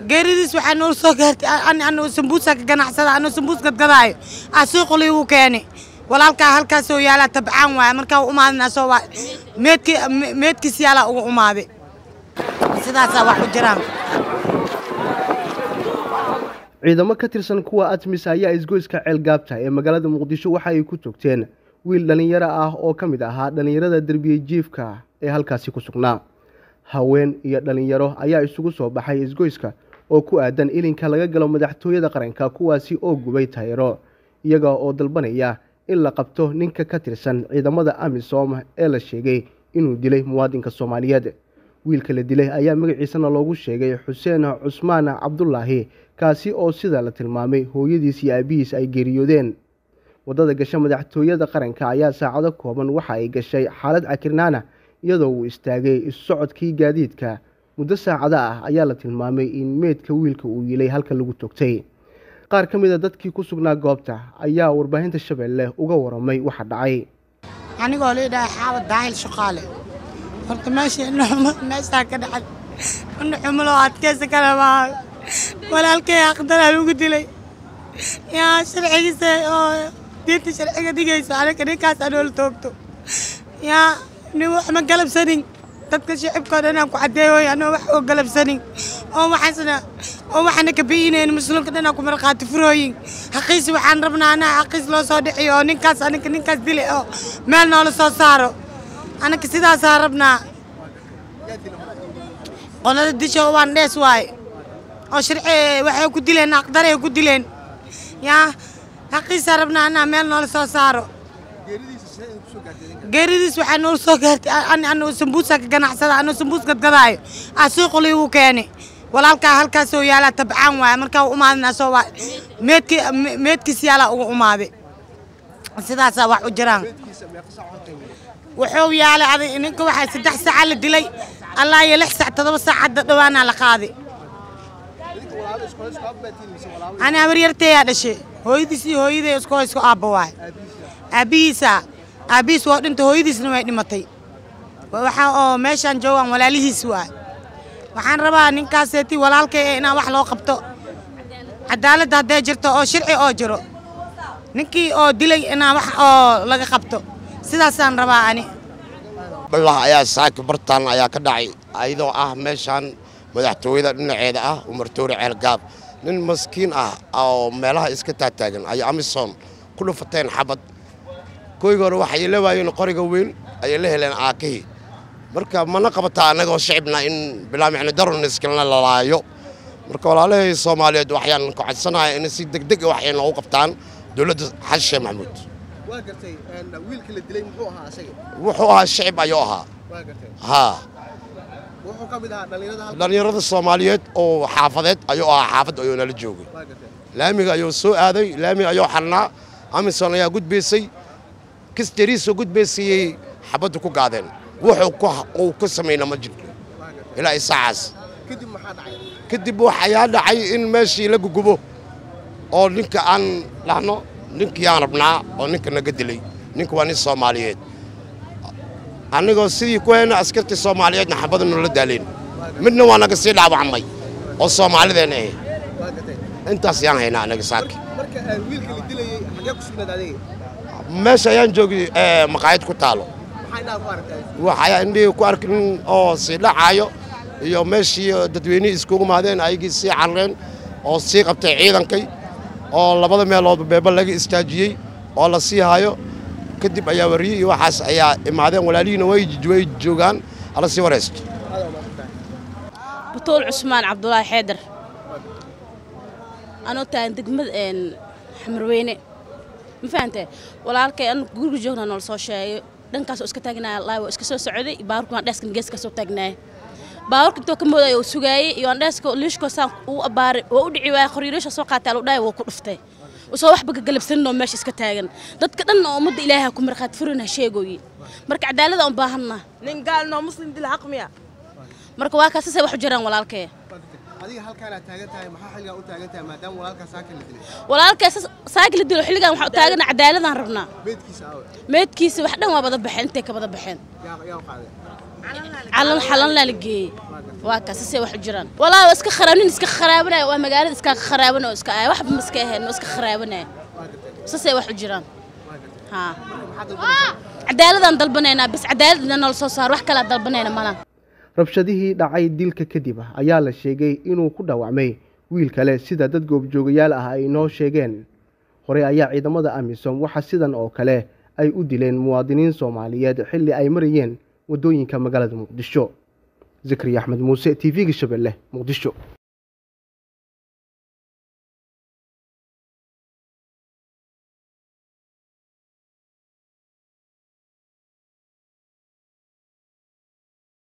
geeridiis waxaa noo soo gaartay anuu sambuusa ka ganacsada anuu sambuus gadgadaayo aa suuqa liigu keeni walaalkaa halkaasoo yaalaa tabcaan waaya markaa u umaadina soo waa meedki meedkiis yaalaa ugu umaaday sidaasaa wax u jiraan ciidamo ka tirsan kuwa admis ayaa isgoyska ceelgaabta ee magaalada muqdisho waxa ay ku toogteen wiil dhallinyaro ah oo ka mid ahaa dhallinyarada derbiye jiifka ee halkaasi ku sugnaa haween iyo dhallinyaro ayaa isugu soo baxay isgoyska oo ku aadan ilinka laga galo madaxtooyada qaranka kuwaasi oo gubay tayro iyaga oo dalbanaya in la qabto ninka ka tirsan ciidamada amisom ee la sheegay inuu dilay muwaadinka soomaaliyeed wiilka la dilay ayaa magaciisana loogu sheegay xuseen cusmaan cabdulaahi kaasi oo sida la tilmaamay hooyadiis iyo aabihiis ay geeriyoodeen waddada gasha madaxtooyada qaranka ayaa saacado kooban waxa ay gashay xaalad cakirnaana iyadoo uu istaagay issocodkii gaadiidka muddo saacado ah ayaa la tilmaamay in meydka wiilka uu yilay halka lagu togtay qaar ka mid a dadkii ku sugnaa goobta ayaa warbaahinta shabeelle uga waramay waxa dhacay anigoo liidhahay xaabad daahil shaqaale horta meesha meeshaa ka dhacay indhaxumuloo adkeysa kale maaha walaalkay aqdaraa lagu dilay yaa sharcigiisa oo diinta sharciga dhigayso aniga ninkaas anoola toogto yaa nin wax ma galabsanin dadka shicibkao dhan aan ku caddeeyoy anoo wax oo galabsanin oo waxaasna oo waxaana ka bi'inayn muslimka dhan aan ku markhaati furooyin xaqiisi waxaan rabnaa anaa xaqiis loo soo dhixiyo oo ninkaas aniga ninkaas dilay oo meel noola soo saaro anaga sidaasaa rabnaa qolada disho waan dhees waaye oo sharci waxay ku dileen aqdaray ku dileen yaa xaqiisaa rabnaa anaa meel noola soo saaro geeridiis waxaa noo soo gaartay anuu sambuusa ka ganacsada anuu sambuus gadgadaayo aa suuqa liigu keeni walaalkaa halkaasoo yaalaa tabcaan waaya markaa u umaadina soo waa meedki meedkiis yaalaa ugu umaaday sidaasaa wax u jiraan wuxuu yaalay adig ninka waxaa saddex saaca la dilay allaa iyo lix sac todoba sac hadda dhowaanaa la qaaday ani habaryarteeyaa dhashay hooyadiis iyo hooyaday isku isku aabba waay aabbihiisa aabbihiis waa dhintay hooyadiisna way dhimatay waxa oo meeshaan joogaan walaalihiis waay waxaan rabaa ninkaaseeti walaalkay ee inaan wax loo qabto cadaaladda hadday jirto oo sharci oo jiro ninkii oo dilay inaan wax oo laga qabto sidaasaan rabaa ani ballah ayaa saaki bartaan ayaa ka dhacay ayadoo ah meeshaan madaxtooyada dhinaceeda ah umartoori ceelgaab nin maskiin ah oo meelaha iska taataagan ay amisom ku dhufateen xabad koyga hore waxay la waayeen qoriga weyn ayay la heleen aakihii marka mana qabataa annagoo shicibna in bilaa micno daroniskana lalaayo marka walaalahay soomaaliyeed waxyaan ku codsanahay in si degdeg wax ay noogu qabtaan dowladda xasan sheekh maxamuud waa gartay wiilka la dilay muxuu ahaa asaga wuxuu ahaa shicib ayuu ahaa waa gartay haa wuxuu ka mid ahaa dhallinyarada dhallinyarada soomaaliyeed oo xaafadeed ayuu ahaa xaafad ayuu nala joogay waa gartay laamiga ayuu soo aaday laamiga ayuu xarnaa amison ayaa gudbaysay kistariisoo gudbaysayey xabaddu ku gaadeen wuxuu uu ka samayna ma jirto ilaa isaacaas kadib maxaa dhacay kadib waxayaa dhacay in meeshii la gugubo oo ninka aan dhahno ninkiyaan rabnaa oo ninka naga dilay ninka waa nin soomaaliyeed annagoo sidii ku hayna askartii soomaaliyeedna xabada noola daaleen midna waa naga sii dhaawacmay oo soomaalideenna ahe waa gartay intaas yaan haynaa anaga saaki marka wiilka la dilayay xagee ku sugnayd adiga meesha ayaan joogay maqaayad ku taalo maxaa inaa ku aragtay waxaa indhihii ku arkin oo sii dhacaayo iyo meeshii dadweynihii iskugu maadeen ayagii sii carreen oo sii qabtay ciidankay oo labada meeloodba beeba laga istaajiyey oo la sii hayo kadib ayaa wariyey iyo waxaas ayaa imaadeen walaalihiina way way joogaan hala sii waraysto butuul cusmaan cabdulaahi xeedar anoo tahan degmad xamarweyne ma fahantee walaalkay an guriga joogna noola soo sheegay dhankaasoo iska taagnaya laawo iska soo socday baaburkan dheeskan geeska soo taagnaaya baaburka intoo ka moodaya oo sugaayey iyo aan dheeska liishkoo saan uu abbaaray oo u dhici waaya qoriiriisha soo qaatay alu dhaaya wuu ku dhuftay usoo waxba ka galabsaninoo meesha iska taagan dadka dhan oo ummadda ilaaha ku markhaati furina sheegooye marka cadaalada aan baahanna nin gaalnoo muslim dil xaq miya marka waa kaasasay wax u jiraan walaalkee adiga halkaanaad taagan tahay maxaa xilligaa u taagan tahay maadaama walaalkaa saaka la dilay walaalkee saaki la dilo xilligan waxaa u taagana cadaaladaan rabnaa meydkiisa aawe meedkiisa wax dhan waa bada baxeen intay ka bada baxeen yaa yaa u qaaday calan xalan laa la geeyey waa gartay waa kaas sasay wax u jiraan walaa waa iska kharaab nin iska kharaabanaya waa magaalada iska kharaabanaya oo iska aaya waxba ma iska ahayn oo iska kharaabanaya sasay wax u jiraan haa cadaaladaan dalbanaynaa bas cadaaladna noola soo saaro wax kalaa dalbanayna malan rabshadihii dhacay dilka kadib ayaa la sheegay inuu ku dhaawacmay wiil kale sida dad goobjoogayaal ah ay inoo sheegeen horey ayaa ciidamada amisom waxa sidan oo kale ay u dileen muwaadiniin soomaaliyeed xilli ay marayeen waddooyinka magaalada muqdisho zakariya axmed muuse t v-ga shabeelle muqdisho